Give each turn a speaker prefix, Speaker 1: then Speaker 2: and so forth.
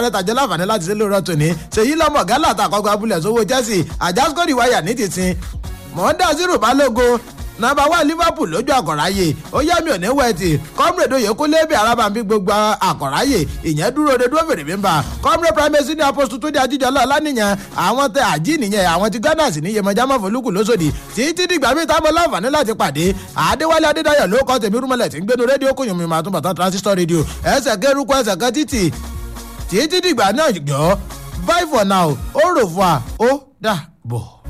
Speaker 1: sáré tàjẹ́ láǹfààní láti ṣe lóòrọ̀ tòní ṣèyí lọ́mọ gálà àtàkọ́gbà abúlé sówó chelsea àjàsíkòrì wáyà ní tìsín mọ̀ọ́dá zero balógun nàbà wà liverpool lójú àkọ̀ráyè ó yá mi ò ní wẹ̀tì comrade oyèkúnlé bí arábàmbí gbogbo àkọ̀ráyè ìyẹn dúró de dúró fèrè mímba comrade primacy ní apostu tó di ajíjọlọ lánìyàn àwọn tẹ àjí nìyẹn àwọn ti ghana sì ní yemọjá mọ̀fọ́lùkù lóṣòdì títí dìgbà míì táwọn láǹfààní láti pàdé àdéwálé adédáyọ̀ ló kọ́ tèmi rúmọlẹ̀ tí ń gbénu rédíò kò yùnmí màtún bàtàn transistor radio ẹsẹ̀ kẹrùkọ ẹsẹ̀ kan títì títí dìgbà náà gbọ́ bye for now ó rò fún wa ó dà bọ̀.